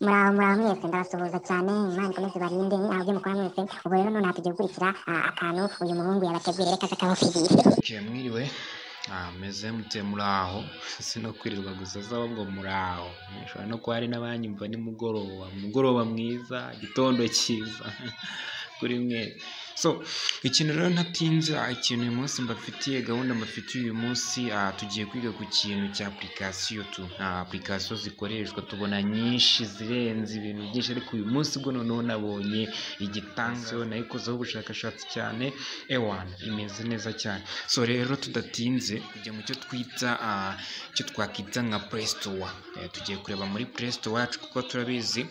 muraho mwese ndabasuhuza cyane imana ikomeze ibarinde ahubwo mukora mwese ubu rero none hatugiye gukurikira ah, akantu uyu muhungu yabateguriye reka kakabafiriye Okay, mwiriwe Ah, meze mute muraho sino kwirirwa gusa saba ngo muraho mushobora no kuba hari n'abanyumva nimugoroba umugoroba mwiza igitondo cyiza kuri mwese so ikintu rero ntatinze ah, ikintu uyu munsi mbafitiye gahunda mbafitiye uyu munsi ah, tugiye kwiga ku kintu cya apurikasiyo tu Ah, apurikasiyo zikoreshwa tubona nyinshi zirenze ibintu byinshi ariko uyu munsi bwo noneho nabonye igitangazo nayikozeho ubushakashatsi cyane ewana imeze neza cyane so rero tudatinze kujya mu cyo twita ah, icyo twakwita nka play store Eh, tugiye kureba muri play store yacu kuko turabizi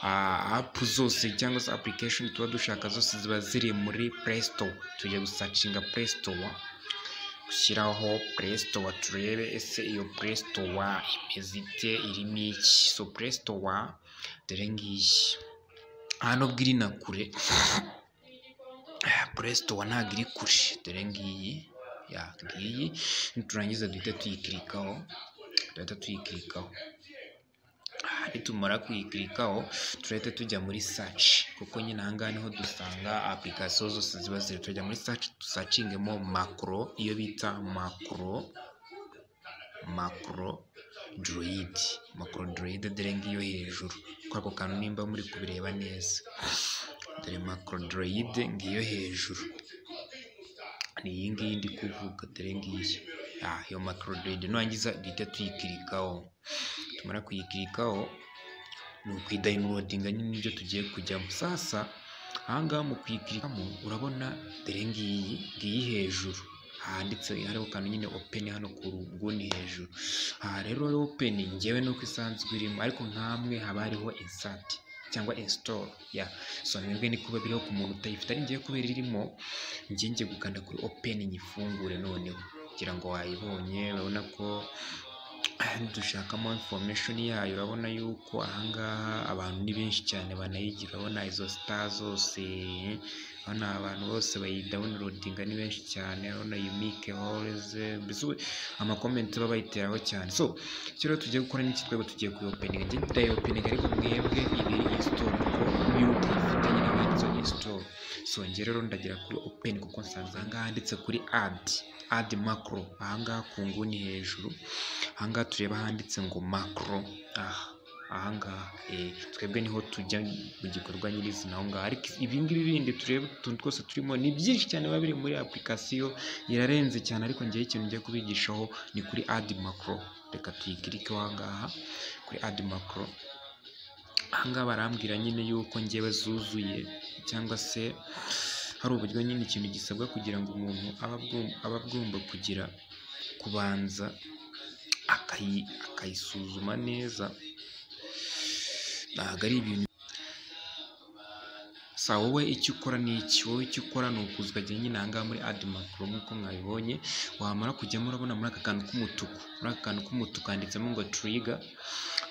ah, app zose cyangwa se application tuba dushaka zose ziba ziri muri play store tujya gusacinga play store gushyiraho play store turebe ese iyo play store imeze ite irimo iki so play store dore ngiyi hano bw'iri na kure play store ntabwo iri kure dore ngiyi ya ngiyi niturangiza duhita tuyikirikaho duhita tuyikirikaho Ah, nitumara kuyikirikaho turahita tujya muri search kuko nyine aha ngaha niho dusanga application zose ziba ziri tujya muri search dusacingemo macro iyo bita macro macro droid macro droid dore ngiyo hejuru ko ako kantu nimba muri kubireba neza dore macro droid ngiyo hejuru ni iyi ngiyi ndi kuvuga dore ngiyi Ah, iyo macro droid nurangiza duhita tuyikirikaho tumara kuyikirikaho ni ukuyidayinilodinga nyine nibyo tugiye kujyamo sasa ahangaha mu kuyikirikamo urabona dore ngiyi ngiyi hejuru handitse hariho akantu nyine open hano ku ruguni hejuru aha rero rero open ngewe nuko isanzwe irimo ariko nkamwe haba hariho insert cyangwa install ya so mwebwe ni kuba biriho ku muntu utayifite ari ngewe kubera irimo njye ngiye gukanda kuri open nyifungure noneho kugira ngo wayibonye urabona ko dushakamo information yayo urabona yuko ahangaha abantu ni benshi cyane banayigira urabona izo star zose urabona abantu bose bayidawunirodinga ni benshi cyane urabona unique horize mbese amakomenti baba bayiteraho cyane so icyo rero tugiye gukora n'iki twebwe tugiye kuyopeninga njye ndayopeninga ariko mwebwe ibi install kuko y'uko ifite nyine banditse install so njye rero ndagira kuri open kuko nsanze ahangaha handitse kuri add add macro ahangaha ku nguni hejuru ahangaha tureba handitse ngo macro aha ahangaha eh, twebwe niho tujya mu gikorwa nyirizina aho ngaho ariko ibingibi bindi tureba utuntu twose turimo ni byinshi cyane biba biri muri application irarenze cyane ariko ngewe ikintu ngiye kubigishaho ni kuri add macro reka tuyikirike aho ngaha kuri add macro ahangaha barambwira nyine yuko ngewe zuzuye cyangwa se hari uburyo nyine ikintu gisabwa kugira ngo umuntu aba agom- aba agomba kugira kubanza akayi- akayisuzuma neza ntabwo ari ibintu sa wowe icyo ukora ni iki wowe icyo ukora ni ukuza ukajya nyine aha ngaha muri adi makuru nk'uko mwabibonye wamara kujyamo urabona muri aka kantu k'umutuku muri aka kantu k'umutuku handitsemo ngo turiga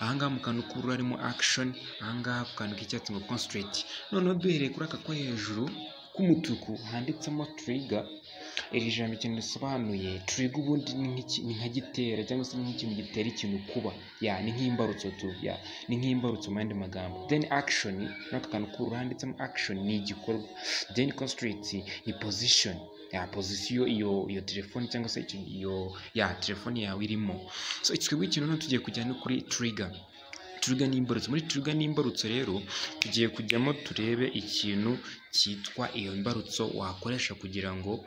aha ngaha mu kantu k'ubururu harimo akishoni aha ngaha ku kantu k'icyatsi ngo konsitereti noneho duhereye kuri aka ko hejuru k'umutuku handitsemo turiga iri jambo ikintu risobanuye turiga ubundi ni nk'iki- ni nka gitera cyangwa se ni nk'ikintu gitera ikintu kuba ya ni nk'imbarutso tu ya ni nk'imbarutso mu yandi magambo then action muri aka kantu k'ubururu handitsemo action ni igikorwa then constraint ni position ya pozisiyo iyo iyo telefone cyangwa se icyo- iyo ya telefone yawe irimo so twebwe ikintu noneho tugiye kujya no kuri trigger trigger n'imbarutso muri trigger n'imbarutso rero tugiye kujyamo turebe ikintu cyitwa iyo mbarutso wakoresha kugira ngo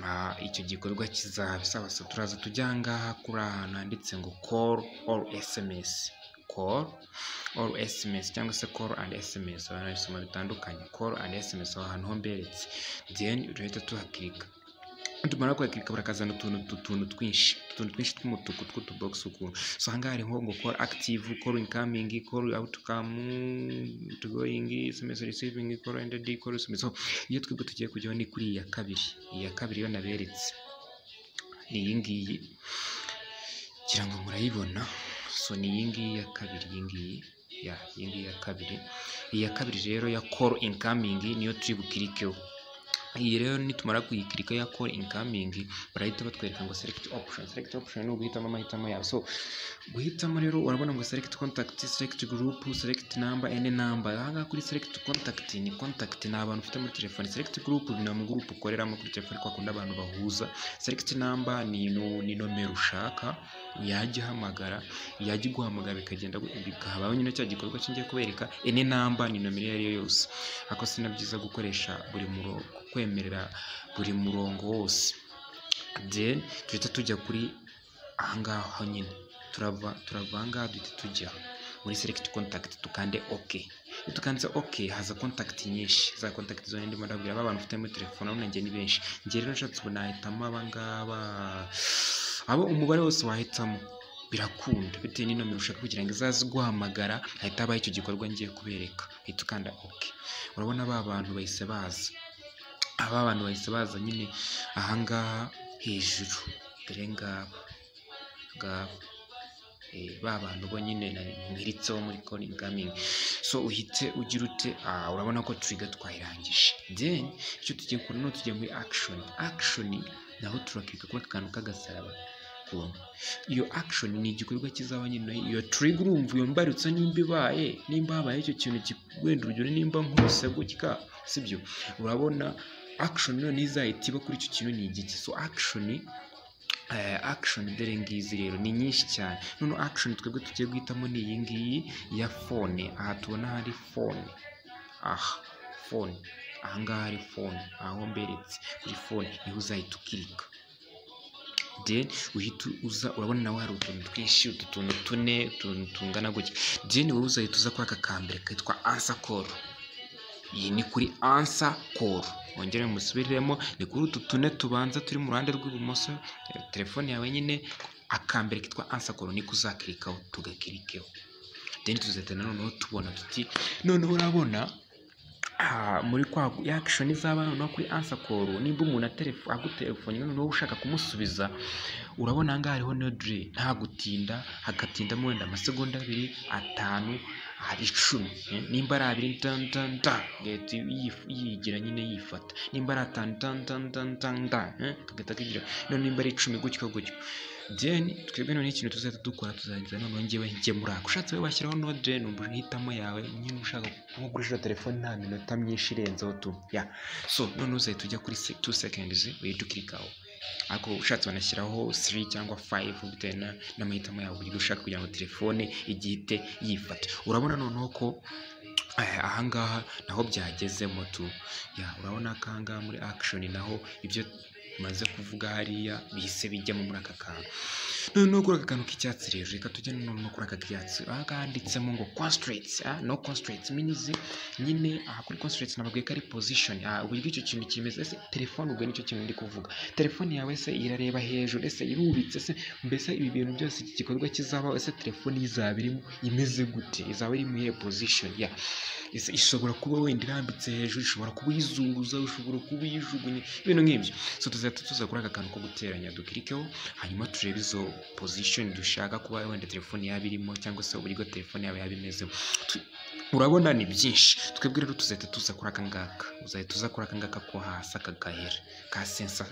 ah, icyo gikorwa kizabe sawa sawa turaza tujya aha ngaha kuri ahantu handitse ngo call or sms call or sms cyangwa se call and sms abantu babisoma bitandukanye call and sms aho hantu ho mberetse then urahita tuhakirika tumara kwakirika barakazana utuntu utuntu twinshi utuntu twinshi tw'umutuku tw'utubogisi ukuntu so ahangaha hariho ngo call active call incoming call outcome going sms receiving call ended call sms so iyo twebwe tugiye kujyaho ni kuri iyi ya kabiri iyi ya kabiri yo naberetse ni iyi ngiyi ngira ngo murayibona so ni iyi ngiyi ya kabiri iyi ngiyi ya iyi ngiyi ya kabiri iyi ya kabiri rero ya call incoming niyo turi bukirikeho iyi rero nitumara kuyikirika ya call incoming barahita batwereka ngo select option select option ni uguhitamo amahitamo yawe so guhitamo rero urabona ngo select contact select group select number any number ahangaha kuri select contact ni contact ni abantu ufite muri telefone select group ni amagroup ukoreramo kuri telefone kwa kundi abantu bahuza select number ni nu- ni nomero ushaka yajya ihamagara yajya iguhamagara bikagenda gu- bikahabaho nyine cya gikorwa cyongeye kubereka any number ni nomero iyo ari yo yose ariko si na byiza gukoresha buri murongo kwemerera buri murongo wose then duhita tujya kuri ahangaha honyine turava turava ahangaha duhita tujya muri select contact tukande ok iyo tukanze ok haza contact nyinshi za contact zone ndimo ndabwira ba bantu mfite muri telefone urabona njye ni benshi njye rero nshatse ubu nahitamo abangaba abo umubare wose wahitamo birakunda bitewe n'inomero ushaka kugira ngo izaze guhamagara hahita habaho icyo gikorwa ngiye kubereka uhita ukanda ok urabona ba bantu bahise baza aba bantu bahise baza nyine ahangaha hejuru dore ngaba ngaba Eh, ba bantu bo nyine nari mwiritseho muri call incoming so uhite ugira ute ah, urabona ko trigger twayirangije then icyo tugiye kora ni tugiye muri action action naho turakirika kuri aka kantu k'agasaraba kubona iyo action ni igikorwa kizaba nyine iyo trigger urumva iyo mbarutse nimba ibaye nimba habaye icyo kintu ki- wenda urugero nimba nkubise gutya sibyo urabona action none izahita iba kuri icyo kintu ni igiki so action eh, action dore ngizi rero ni nyinshi cyane none action twebwe tugiye guhitamo ni iyi ngiyi ya phone aha tubona hari phone aha phone aha ngaha hari phone aho mberetse kuri phone niho uzahita ukirika then uhita uza urabona nawe hari utuntu twinshi utu tuntu tune utuntu tungana gutya then wowe uzahita uza kuri aka kambere kitwa answer call iyi ni kuri ansa koru wongere musubiremo ni kuri utu tune tubanza turi mu ruhande rw'ibumoso eh, telefone yawe nyine akambere kitwa ansa koru niko uzakirikaho tugakirikeho then tuzahita noneho tubona tuti noneho urabona ah, muri kwa yakishoni izaba noneho kuri ansa koru nimba umuntu aterefo- agutelefone noneho ushaka kumusubiza urabona ahangaha hariho no dure nta gutinda hagatindamo wenda amasegonda abiri atanu hari icumi eh, nimba ari abiri dan dan dan gahita yif- yigira nyine yifata nimba ari atanu dan dan dan dan dan eh, kagahita kagira none nimba ari icumi gutyo gutyo then twebwe noneho ikintu tuzahita dukora tuzagira noneho njyewe ngemura ushatse we washyiraho no dure numva uhitamo yawe nyine ushaka kugurisha telefone nta minota myinshi irenzeho tu ya so noneho uzahita ujya kuri se- two seconds uhita ukirikaho ariko ushatse banashyiraho 3 cyangwa 5 bitewe na- n'amahitamo yawe uburyo ushaka kugira ngo telefone igihite yifata urabona noneho ko eh, ahangaha naho byagezemo tu ya urabona ko ahangaha muri action naho ibyo maze kuvuga hariya bihise bijyamo muri aka kantu noneho kuri aka kantu k'icyatsi rero reka tujye noneho kuri aka k'icyatsi aha ngaha handitsemo ngo constraints ah, no constraints means nyine aha kuri constraints nababwiye ko ari position ah, uburyo icyo kintu kimeze ese telefone ubwo nicyo kintu ndi kuvuga telefone yawe se irareba hejuru ese irubitse se mbese ibi bintu byose iki gikorwa kizabaho ese telefone izaba irimo imeze gute izaba iri mu iyihe position ya ese ishobora kuba wenda irambitse hejuru ishobora kuba uyizunguza ishobora kuba uyijugunya ibintu nk'ibyo so tuzahita tuza kuri aka kantu ko guteranya dukirikeho hanyuma turebe izo position dushaka kuba wenda telefone yaba irimo cyangwa se uburyo telefone yaba yaba imezemo Tu- urabona ni byinshi twebwe rero tuzahita tuza kuri aka ngaka uzahita uza kuri aka ngaka ko hasi aka gahera ka sensa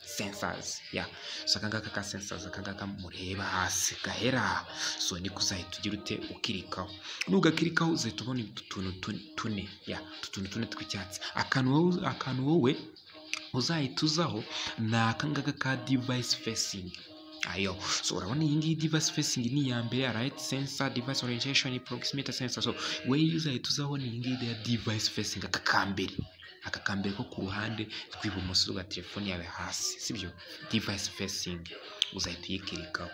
sensors ya so aka ngaka ka sensors aka ngaka mureba hasi gahera so niko uzahita ugira ute ukirikaho nugakirikaho uzahita ubona utu tuntu tu- tune ya utu tuntu tune tw'icyatsi akantu wowe akantu wowe uzahita uzaho ni aka ngaka ka device facing ayo so urabona iyi ngiyi device facing ni iya mbere right sensor device orientation proximity sensor so we uzahita uzaho ni iyi ngiyi ya device facing aka ka mbere aka ka mbere ko ku ruhande rw'ibumoso rwa telefone yawe hasi sibyo device facing uzahita uyikirikaho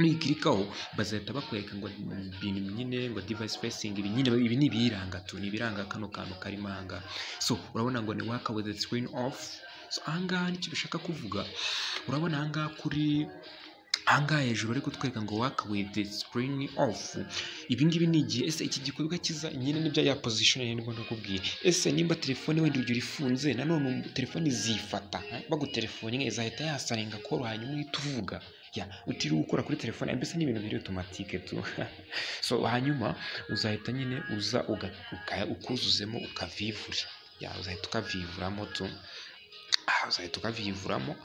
nuyikirikaho bazahita bakwereka ngo ibintu nyine ngo device facing ibi nyine ibi ni ibiyiranga tu ni ibiranga kano kantu karimo aha ngaha so urabona ngo ni work with the screen off so aha ngaha nicyo bishaka kuvuga urabona aha ngaha kuri aha ngaha hejuru bari kutwereka ngo work with the screen off ibi ngibi ni igihe ese iki gikorwa kiza nyine nibyo ya position nyine ngo ndakubwiye ese nimba telefone wenda urugero ifunze nanone telefone zifata eh, bagutelefone imwe izahita yasarenga koro hanyuma uhita uvuga ya utiriwe ukora kuri telefone mbese ni ibintu biri otomatike tu so hanyuma uzahita nyine uza uga- uka- ukuzuzemo ukavivura ya uzahita ukaviyiburamo tu aha uzahita ukaviyiburamo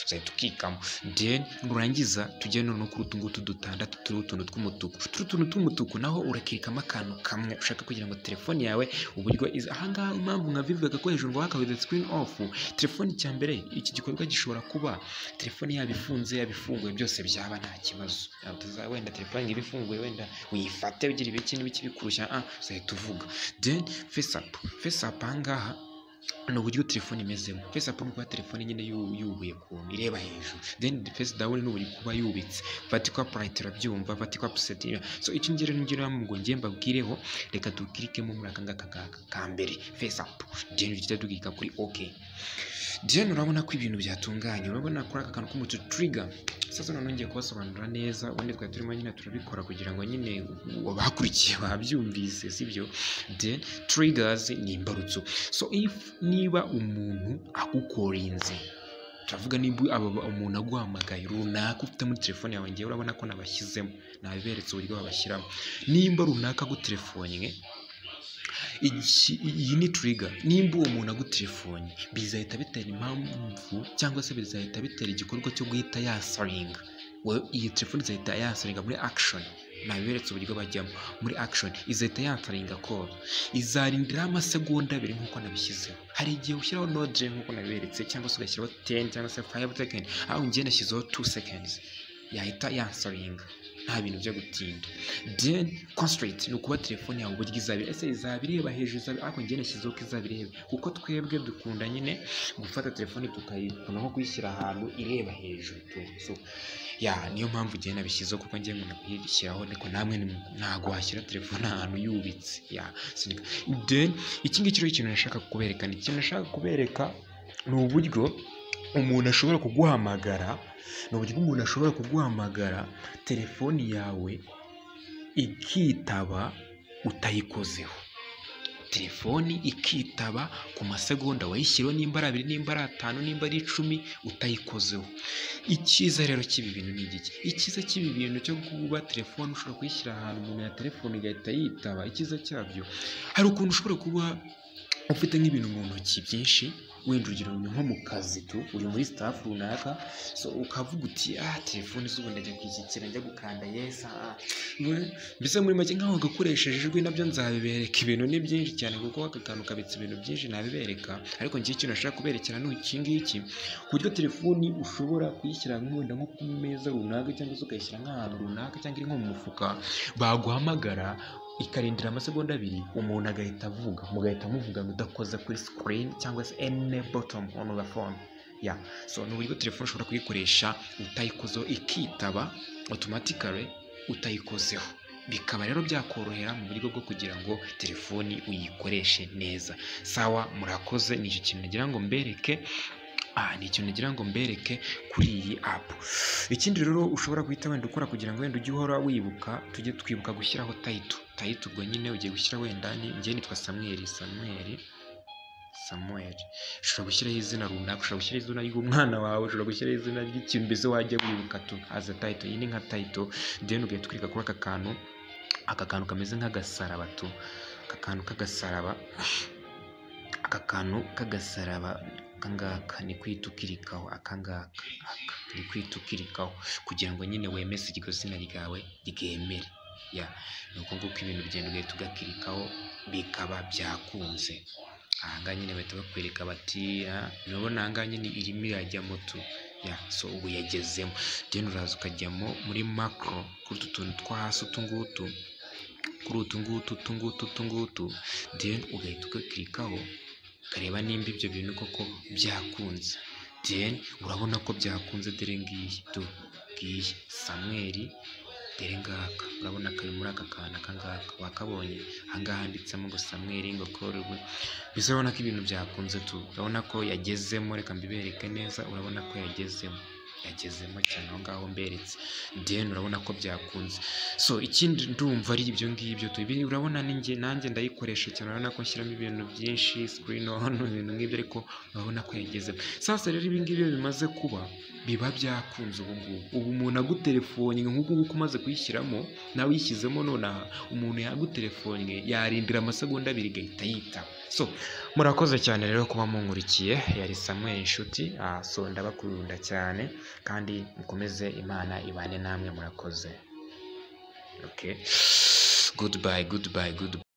uzahita ukikamo then nurangiza tujye noneho kuri utu ngutu dutandatu turiho utuntu tw'umutuku turi utuntu tw'umutuku naho urakirikamo akantu kamwe ushaka kugira ngo telefone yawe uburyo iza ahangaha impamvu nka bivuga ko hejuru ngo hakabuze screen off telefone cya mbere iki gikorwa gishobora kuba telefone yaba ifunze yaba ifunguye byose byaba nta kibazo Ntabwo tuza- wenda telefone iba ifunguye wenda uyifate ugira ibiki n'ibiki bikurushya ah uzahita uvuga then face up face up ahangaha ni uburyo telefone imezemo face up ni ukuba telefone nyine yu- yubuye ukuntu ireba hejuru then face down ni uburyo kuba yubitse vatikwa purayiti irabyumva vatikwa puseti so icyo ngero ngero ngo njye mbabwireho reka dukirikemo muri aka ngaka ngaka ka mbere face up then tujya dukika kuri ok then urabona ko ibintu byatunganye urabona kuri aka kantu k'umutu trigger sasa noneho ngiye kubasobanurira neza ubundi twari turimo nyine turabikora kugira ngo nyine abakurikiye babyumvise sibyo then triggers ni imbarutso so if niba umuntu agukorinze turavuga niba aba- umuntu aguhamagaye runaka ufite muri telefone yawe ngewe urabona ko nabashyizemo nabiberetse uburyo babashyiramo nimba runaka agutelefonnye iki- iyi ni turiga nimba uwo muntu agutelefonnye bizahita bitera impamvu cyangwa se bizahita bitera igikorwa cyo guhita yasaringa Well, iyi telefone izahita yasaringa muri action nabiberetse uburyo bajyamo muri action izahita yasaringa call izarindiraho amasegonda abiri nk'uko nabishyizeho hari igihe ushyiraho nodire nk'uko nabiberetse cyangwa se ugashyiraho teni cyangwa se fayive sekeni aho ngiye nashyizeho tu sekenizi yahita yansaringa nta bintu byo gutinda then concentrate ni ukuba telefone yawe uburyo izabira ese izaba ireba hejuru izaba ariko ngiye nashyizeho ko izaba ireba kuko twebwe dukunda nyine gufata telefone tukayikunda nko kuyishyira ahantu ireba hejuru tu so ya niyo mpamvu ngiye nabishyizeho kuko ngiye ngo nakuyishyiraho ariko namwe ni- ntabwo washyira telefone ahantu yubitse ya sinika then iki ngiki rero ikintu nashaka kubereka ni ikintu nashaka kubereka ni uburyo umuntu ashobora kuguhamagara ni uburyo umuntu ashobora kuguhamagara telefoni yawe ikitaba utayikozeho telefoni ikitaba ku masegonda wayishyiriweho nimba ari abiri nimba ari atanu nimba ari icumi utayikozeho icyiza rero cy'ibi bintu ni igiki icyiza cy'ibi bintu cyo kuba telefone ushobora kuyishyira ahantu umuntu ya telefone igahita yitaba icyiza cyabyo hari ukuntu ushobora kuba ufite nk'ibintu mu ntoki byinshi wenda urugero ni nko mu kazi tu uri muri staff runaka so ukavuga uti ah telefone zubu ndajya kwishyikira njya gukanda yesa ah." We- mbese muri make nk'aho gakoresheje ijwi nabyo nzabibereka ibintu ni byinshi cyane kuko aka kantu kabitse ibintu byinshi nabibereka ariko ngiye ikintu nashaka kuberekera ni iki ngiki uburyo telefoni ushobora kuyishyira nk'wenda nko ku meza runaka cyangwa se ukayishyira nk'ahantu runaka cyangwa iri nko mu mufuka baguhamagara ikarindira amasegonda abiri umuntu agahita avuga mugahita muvugana udakoze kuri screen cyangwa se any bottom on the phone ya so ni uburyo telefone ushobora kuyikoresha utayikozeho ikitaba automatically utayikozeho bikaba rero byakorohera mu buryo bwo kugira ngo telefoni uyikoreshe neza sawa murakoze ni icyo kintu nagira ngo mbereke aha ni ikintu nagira ngo mbereke kuri iyi apu ikindi rero ushobora guhita wenda ukora kugira ngo wenda ujye uhora wibuka tujye twibuka gushyiraho tayito tayito ubwo nyine ugiye gushyira wenda ni njye nitwa samweri samweri samuweri ushobora gushyiraho izina runaka ushobora gushyiraho izina ry'umwana wawe ushobora gushyiraho izina ry'ikintu mbese wajya wibuka tu aza tayito iyi ni nka tayito deni ugahita ukirika kuri aka kantu aka kantu kameze nk'agasaraba tu aka kantu k'agasaraba aka kantu k'agasaraba akangaka ni kwita ukirikaho akangaka aka ni kwita ukirikaho kugira ngo nyine wemeze iryo zina ryawe ryemere ya ni uko nguko ibintu bigenda ugahita ugakirikaho bikaba byakunze ahangaha nyine bahita bakwereka bati "Ah, urabona ahangaha nyine irimo irajyamo tu ya so ubu yagezemo then uraza ukajyamo muri macro kuri utu tuntu two hasi utu ngutu kuri utu ngutu utu ngutu utu ngutu then ugahita ugakirikaho ukareba nimba ibyo bintu koko byakunze then urabona ko byakunze dore ngiyi tu ngiyi samweri dore ngaka urabona kari muri aka kantu aka ngaka wakabonye aha ngaha handitsemo ngo samweri ngo korubu mbese urabona ko ibintu byakunze tu urabona ko yagezemo reka mbibereke neza urabona ko yagezemo yagezemo cyane aho ngaho mberetse then urabona ko byakunze so ikindi ndumva ari ibyo ngibyo tu Ibi urabona ninjye nanjye ndayikoresha cyane urabona ko nshyiramo ibintu byinshi screen on ibintu nk'ibyo ariko urabona ko yagezemo sasa rero ibi ngibyo bimaze kuba biba byakunze ubu ngubu ubu umuntu agutelefonnye nk'uku nguku umaze kuyishyiramo nawe uyishyizemo nonaha umuntu yagutelefonnye yarindira amasegonda abiri igahita yitaba so murakoze cyane rero kuba munkurikiye yari Samuel inshuti ah, so ndabakunda cyane kandi mukomeze imana ibane namwe murakoze okay goodbye goodbye goodbye